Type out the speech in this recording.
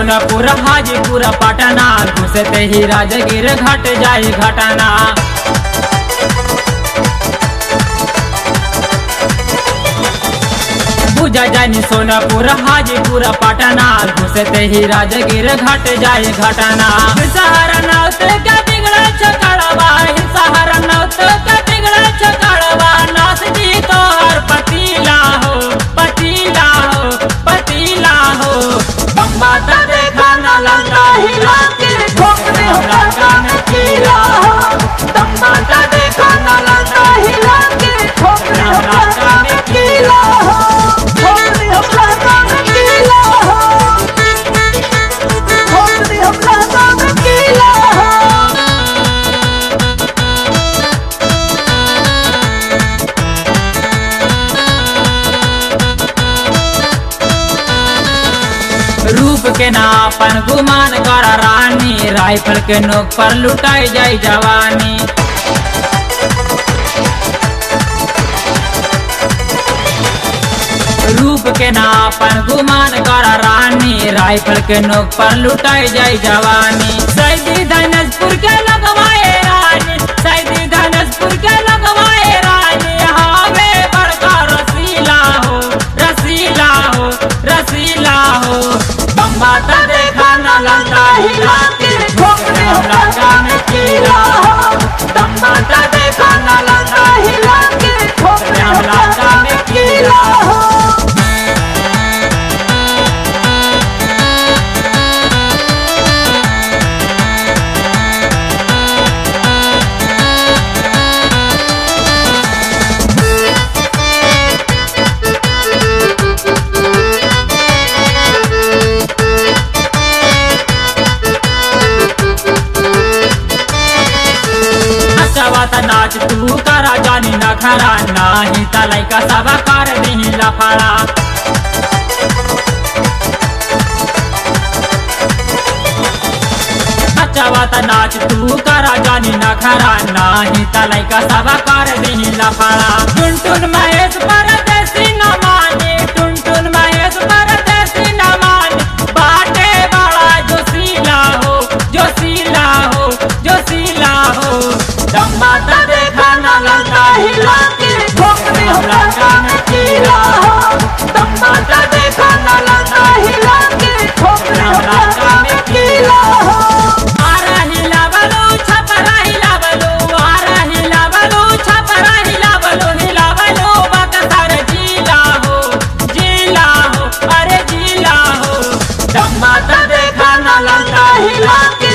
सोनपुर हाजीपुर पटना घुसते ही राजगीर घट जाई घटना बुझा जानी सोनपुर हाजीपुर पटना घुसते ही राजगीर घट जाई घटना सहारा नौत का बिगड़ा छकड़वा सहारा नौत का बिगड़ा छकड़वा नास जी तोहर पतीला हो पतीला हो पतीला हो बात देखा न लंका हिला के ठोक दे हो लंका में कीला हो बात देखा न लंका हिला के ठोक दे हो लंका में कीला हो ठोक दे हम लंका में कीला हो ठोक दे हम लंका में कीला हो रूप के नापन गुमान कर रानी राइफल के नोक पर लुटाई जाई जवानी रूप के नापन गुमान कर रानी राइफल के नोक पर लुटाई जाई जवानी सैदी धनजपुर के लगवाए रानी सैदी धनजपुर के लगवाए रानी हावे बड़का रसीला हो रसीला हो रसीला हो बम्बाता देखा न लंका हिला के ठोक दे हम लंका में कीला हो बम्बाता देखा न लंका हिला के ठोक दे हम लंका में कीला हो नचवात नाच तू करा जानी न खरा नाही तलाई का सब कर दही लफड़ा नचवात नाच तू करा जानी न खरा नाही तलाई का सब कर दही लफड़ा टुन टुन महेश परदेसी न माने टुन टुन महेश परदेसी न माने बाटे बड़ा जोशीला हो जोशीला हो जोशीला हो दम्बाता देखा न लंका हिला के ठोक दे हम लंका में कीला हो दम्बाता देखा न लंका हिला के ठोक दे हम लंका में कीला हो आरा हिला बलो छपरा हिला बलो आरा हिला बलो छपरा हिला बलो हिला बलो बकसर जिला हो जिला हो अरे जिला हो दम्बाता देखा न लंका हिला के